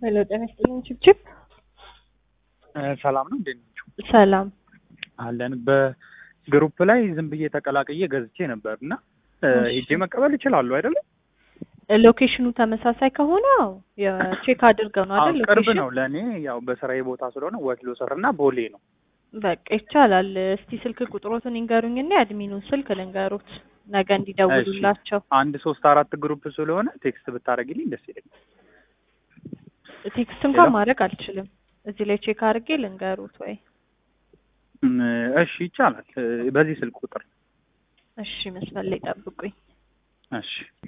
ሄሎ ጤና ይስጥልኝ ችብችብ ሰላም ነው እንዴት ናችሁ? ሰላም አለን በግሩፕ ላይ ዝም ብዬ ተቀላቅዬ ገዝቼ ነበር እና ሄጄ መቀበል ይችላሉ አይደለም? ሎኬሽኑ ተመሳሳይ ከሆነ አዎ የቼክ አድርገው ነው አይደል? ቅርብ ሎኬሽን ነው ለእኔ ያው በስራዬ ቦታ ስለሆነ ወትሎ ስር እና ቦሌ ነው። በቃ ይቻላል። እስቲ ስልክ ቁጥሮትን ይንገሩኝና የአድሚኑን ስልክ ልንገሩት ነገ እንዲደውሉላቸው። አንድ ሶስት አራት ግሩፕ ስለሆነ ቴክስት ብታደርጊልኝ ደስ ይለኛል። ቴክስት እንኳን ሄሎ? ማድረግ አልችልም። እዚህ ላይ ቼክ አድርጌ ልንገሩት ወይ? እም፣ እሺ ይቻላል። በዚህ ስልክ ቁጥር እሺ መስመር ላይ ጠብቁኝ። እሺ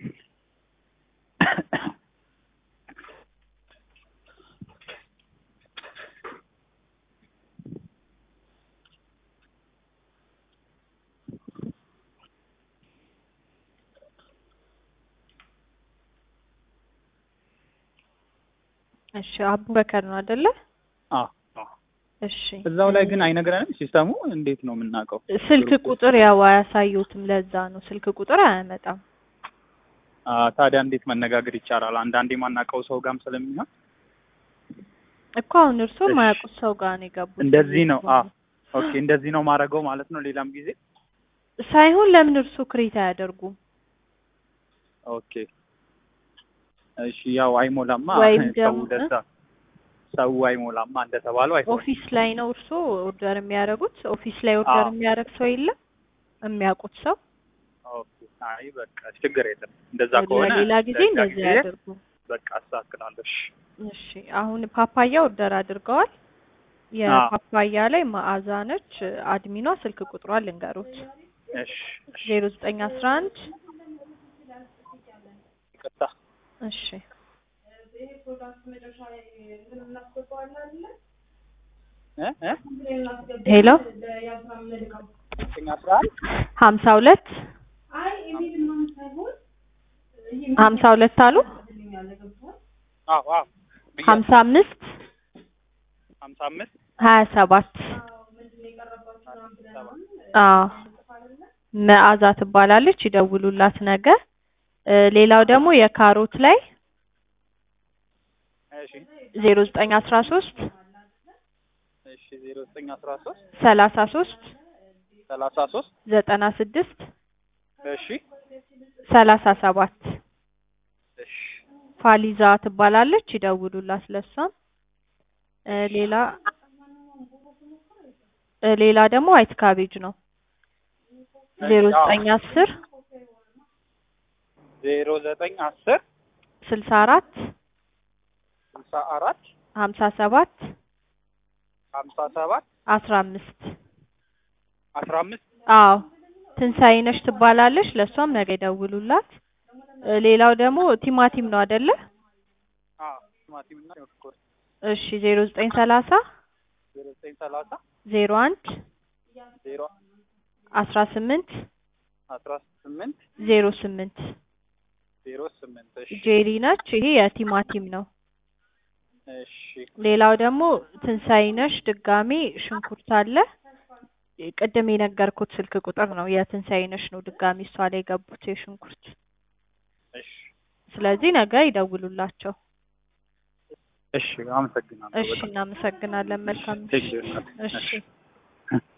እሺ አቡበከር ነው አይደለ? አዎ አዎ። እሺ እዛው ላይ ግን አይነግረንም ሲስተሙ እንዴት ነው የምናውቀው? ስልክ ቁጥር ያው አያሳዩትም። ለዛ ነው ስልክ ቁጥር አያመጣም። አ፣ ታዲያ እንዴት መነጋገር ይቻላል? አንዳንዴ የማናውቀው ሰው ጋርም ስለሚሆን እኮ አሁን እርስዎ እሺ። የማያውቁት ሰው ጋር ነው የገቡት። እንደዚህ ነው። አ ኦኬ፣ እንደዚህ ነው ማድረገው ማለት ነው። ሌላም ጊዜ ሳይሆን ለምን እርስዎ ክሬት አያደርጉም? ኦኬ፣ እሺ። ያው አይሞላማ ወይም ሰው ደግሞ ደሳ ሰው አይሞላማ እንደተባለው አይሆንም። ኦፊስ ላይ ነው እርስዎ ኦርደር የሚያደርጉት? ኦፊስ ላይ ኦርደር አዎ። የሚያደርግ ሰው የለም? የሚያውቁት ሰው ኦኬ፣ አይ በቃ ችግር የለም። እንደዛ ከሆነ ለሌላ ጊዜ ለሌላ እንደዚህ ጊዜ ያደርጉ። በቃ አስተካክላለሁ። እሺ። እሺ አሁን ፓፓያ ኦርደር አድርገዋል። የፓፓያ ላይ መዓዛ ነች አድሚኗ። ስልክ ቁጥሯን ልንገሩት እሺ፣ እሺ። ዜሮ ዘጠኝ አስራ አንድ ይቅርታ። እሺ እ እ ሄሎ ዘጠኝ አስራ አንድ ሀምሳ ሁለት ሀምሳ ሁለት አሉ አዎ አዎ ብያለሁ። ሀምሳ አምስት ሀምሳ አምስት ሀያ ሰባት አዎ መዓዛ ትባላለች። ይደውሉላት ነገ። እ ሌላው ደግሞ የካሮት ላይ እሺ ዜሮ ዘጠኝ አስራ ሶስት እሺ ዜሮ ዘጠኝ አስራ ሶስት ሰላሳ ሶስት ሰላሳ ሶስት ዘጠና ስድስት እሺ ሰላሳ ሰባት እሺ ፋሊዛ ትባላለች። ይደውሉላት ለሷም። እ ሌላ እ ሌላ ደግሞ ዋይት ካቤጅ ነው ዜሮ ዘጠኝ አስር ዜሮ ዘጠኝ አስር ስልሳ አራት ስልሳ አራት ሀምሳ ሰባት ሀምሳ ሰባት አስራ አምስት አስራ አምስት አዎ ትንሳኤነሽ ትባላለች። ለሷም ነገ ይደውሉላት። እ ሌላው ደግሞ ቲማቲም ነው አይደለ? አዎ ቲማቲም እና ሽንኩርት እሺ ዜሮ ዘጠኝ ሰላሳ ዜሮ ዘጠኝ ሰላሳ ዜሮ አንድ ዜሮ አስራ ስምንት አስራ ስምንት ዜሮ ስምንት ዜሮ ስምንት እሺ ጄሪ ነች። ይሄ የቲማቲም ነው። እሺ ሌላው ደግሞ ትንሳኤነሽ ድጋሜ ሽንኩርት አለ። ቅድም የነገርኩት ስልክ ቁጥር ነው የትንሳኤነሽ ነው። ድጋሜ እሷ ላይ የገቡት የሽንኩርት። እሺ ስለዚህ ነገ ይደውሉላቸው። እሺ አመሰግናለሁ እሺ በጣም እናመሰግናለን። መልካም ቴክ ምሽት። ኬር እሺ